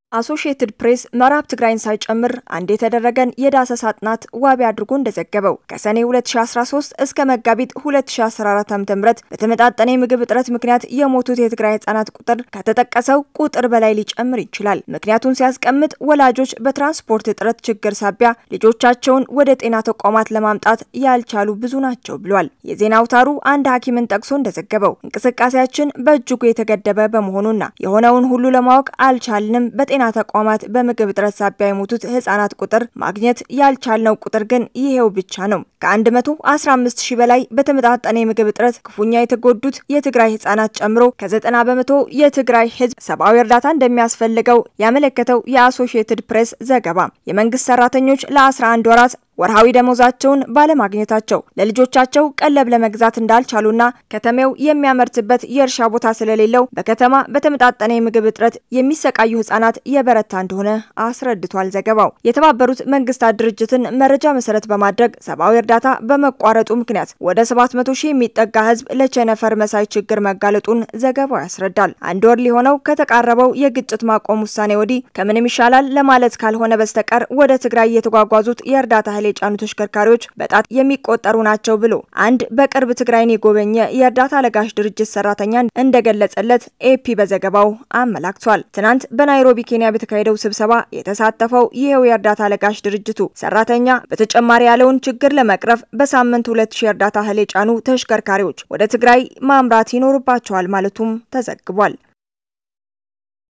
አሶሺየትድ ፕሬስ ምዕራብ ትግራይን ሳይጨምር አንድ የተደረገን የዳሰሳ ጥናት ዋቢ አድርጎ እንደዘገበው ከሰኔ 2013 እስከ መጋቢት 2014 ዓ.ም በተመጣጠነ የምግብ እጥረት ምክንያት የሞቱት የትግራይ ህጻናት ቁጥር ከተጠቀሰው ቁጥር በላይ ሊጨምር ይችላል። ምክንያቱን ሲያስቀምጥ ወላጆች በትራንስፖርት እጥረት ችግር ሳቢያ ልጆቻቸውን ወደ ጤና ተቋማት ለማምጣት ያልቻሉ ብዙ ናቸው ብሏል። የዜና አውታሩ አንድ ሐኪምን ጠቅሶ እንደዘገበው እንቅስቃሴያችን በእጅጉ የተገደበ በመሆኑና የሆነውን ሁሉ ለማወቅ አልቻልንም በጤና ተቋማት በምግብ እጥረት ሳቢያ የሞቱት ህጻናት ቁጥር ማግኘት ያልቻልነው ቁጥር ግን ይሄው ብቻ ነው። ከ115 ሺህ በላይ በተመጣጠነ የምግብ እጥረት ክፉኛ የተጎዱት የትግራይ ህጻናት ጨምሮ ከ90 በመቶ የትግራይ ህዝብ ሰብአዊ እርዳታ እንደሚያስፈልገው ያመለከተው የአሶሺየትድ ፕሬስ ዘገባ የመንግስት ሰራተኞች ለ11 ወራት ወርሃዊ ደሞዛቸውን ባለማግኘታቸው ለልጆቻቸው ቀለብ ለመግዛት እንዳልቻሉና ከተሜው የሚያመርትበት የእርሻ ቦታ ስለሌለው በከተማ በተመጣጠነ የምግብ እጥረት የሚሰቃዩ ህጻናት የበረታ እንደሆነ አስረድቷል ዘገባው። የተባበሩት መንግስታት ድርጅትን መረጃ መሰረት በማድረግ ሰብአዊ እርዳታ በመቋረጡ ምክንያት ወደ 700 ሺህ የሚጠጋ ህዝብ ለቸነፈር መሳይ ችግር መጋለጡን ዘገባው ያስረዳል። አንድ ወር ሊሆነው ከተቃረበው የግጭት ማቆም ውሳኔ ወዲህ ከምንም ይሻላል ለማለት ካልሆነ በስተቀር ወደ ትግራይ የተጓጓዙት የእርዳታ እህል የጫኑ ተሽከርካሪዎች በጣት የሚቆጠሩ ናቸው ብሎ አንድ በቅርብ ትግራይን የጎበኘ የእርዳታ ለጋሽ ድርጅት ሰራተኛ እንደገለጸለት ኤፒ በዘገባው አመላክቷል። ትናንት በናይሮቢ ኬንያ በተካሄደው ስብሰባ የተሳተፈው ይሄው የእርዳታ ለጋሽ ድርጅቱ ሰራተኛ በተጨማሪ ያለውን ችግር ለመቅረፍ በሳምንት ሁለት ሺህ እርዳታ እህል የጫኑ ተሽከርካሪዎች ወደ ትግራይ ማምራት ይኖርባቸዋል ማለቱም ተዘግቧል።